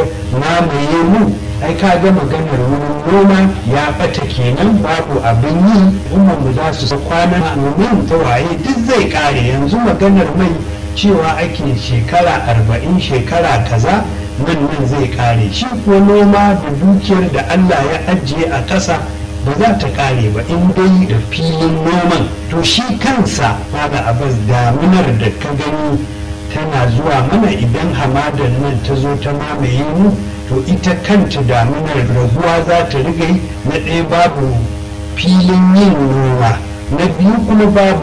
mamaye mu ai ka ga maganar wurin noma ya bata kenan babu abin yi umar mu za su kwana domin tawaye duk zai kare yanzu maganar mai cewa ake shekara arba'in shekara kaza nan nan zai kare shi kuwa noma da dukiyar da allah ya ajiye a ƙasa ba za ta kare ba in dai da filin noman to shi kansa da abas damunar da ka gani tana zuwa mana idan hamadar nan ta zo ta mamaye mu to ita kanta damunar raguwa za ta riga yi na ɗaya babu filin yin noma na biyu kuma babu